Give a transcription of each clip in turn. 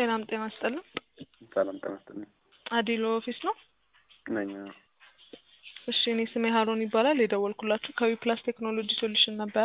ሰላም ጤና ይስጥልን። ሰላም ጤና ይስጥልኝ። አዲሎ ኦፊስ ነው? ነኝ። እሺ እኔ ስሜ ሀሮን ይባላል። የደወልኩላችሁ ከዊ ፕላስ ቴክኖሎጂ ሶሉሽን ነበረ።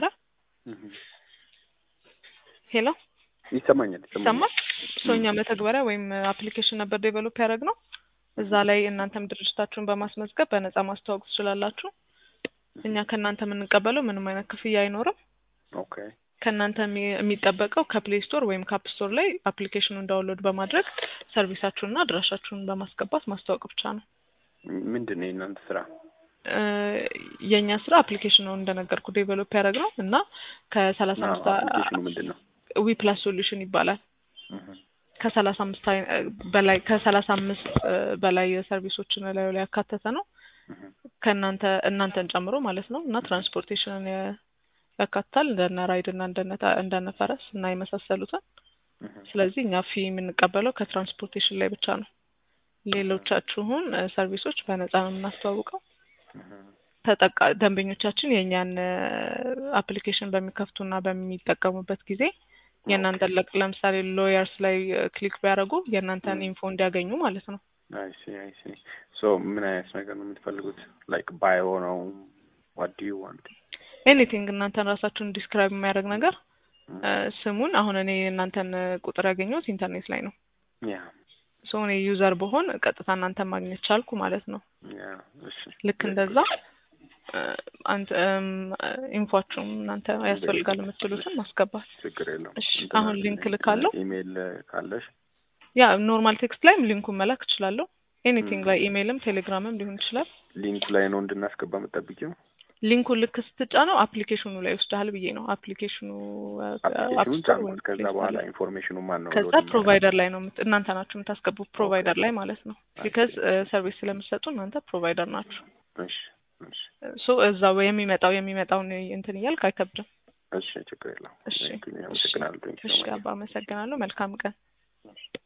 ሄሎ ይሰማኛል ይሰማል? ሶኛ መተግበሪያ ወይም አፕሊኬሽን ነበር ዴቨሎፕ ያደረግ ነው። እዛ ላይ እናንተም ድርጅታችሁን በማስመዝገብ በነጻ ማስተዋወቅ ትችላላችሁ። እኛ ከእናንተ የምንቀበለው ምንም አይነት ክፍያ አይኖርም። ኦኬ ከእናንተ የሚ- የሚጠበቀው ከፕሌይ ስቶር ወይም ከአፕ ስቶር ላይ አፕሊኬሽኑን ዳውንሎድ በማድረግ ሰርቪሳችሁንና አድራሻችሁን በማስገባት ማስተዋወቅ ብቻ ነው። ምንድን ነው የእናንተ ስራ? እ የእኛ ስራ አፕሊኬሽን ነው እንደነገርኩ ዴቨሎፕ ያደረግ ነው እና ከሰላሳ አዎ፣ አምስት አፕሊኬሽኑ ምንድን ነው? ዊ ፕላስ ሶሉሽን ይባላል። እህ፣ ከሰላሳ አምስት አይ- በላይ ከሰላሳ አምስት በላይ ሰርቪሶችን ላዩ ላይ ያካተተ ነው እህ፣ ከእናንተ እናንተን ጨምሮ ማለት ነው እና ትራንስፖርቴሽንን ያ- ያካትታል እንደነ ራይድ እና እንደነ ታ- እንደነ ፈረስ እና የመሳሰሉትን። እህ። ስለዚህ እኛ ፊ የምንቀበለው ከትራንስፖርቴሽን ላይ ብቻ ነው። ሌሎቻችሁን እ ሰርቪሶች በነፃ ነው የምናስተዋውቀው። እህ፣ ተጠቃ ደንበኞቻችን የእኛን አፕሊኬሽን በሚከፍቱና በሚጠቀሙበት ጊዜ የእናንተን ለቅ ለምሳሌ ሎየርስ ላይ ክሊክ ቢያደርጉ የእናንተን ኢንፎ እንዲያገኙ ማለት ነው። አይ ሲ አይ ሲ ሶ ምን አይነት ነገር ነው የምትፈልጉት? ላይክ ባዮ ነው? ዋት ዱ ዩ ዋንት? ኤኒቲንግ እናንተን ራሳችሁን ዲስክራይብ የሚያደርግ ነገር እ ስሙን አሁን እኔ የእናንተን ቁጥር ያገኘሁት ኢንተርኔት ላይ ነው። ያ ሶ እኔ ዩዘር በሆን ቀጥታ እናንተን ማግኘት ቻልኩ ማለት ነው። ያ እሺ ልክ እንደዛ እ አንተ እም ኢንፏችሁም እናንተ ያስፈልጋል የምትሉትን ማስገባት። ችግር የለውም። እሺ፣ እንትን አሁን ሊንክ ልካለሁ። ኢሜይል ካለሽ ያ ኖርማል ቴክስት ላይም ሊንኩን መላክ እችላለሁ። ኤኒቲንግ ላይ ኢሜይልም ቴሌግራምም ሊሆን ይችላል። ሊንኩ ላይ ነው እንድናስገባ የምጠብቂው? ሊንኩን ልክ ስትጫነው አፕሊኬሽኑ ላይ ይወስድሃል ብዬ ነው። አፕሊኬሽኑ አፕሊኬሽኑን ጫንኩት። ከዛ በኋላ ኢንፎርሜሽኑ ማን ነው? ከዛ ፕሮቫይደር ላይ ነው የምት- እናንተ ናችሁ የምታስገቡት ፕሮቫይደር ላይ ማለት ነው። ቢካዝ ሰርቪስ ስለምትሰጡ እናንተ ፕሮቫይደር ናችሁ። እሺ እሺ ሶ እዛው የሚመጣው የሚመጣውን እንትን እያልክ አይከብድም። እሺ ችግር የለውም። እሺ Thank you. አመሰግናለሁ። Thank you so እሺ much. አባ አመሰግናለሁ። መልካም ቀን።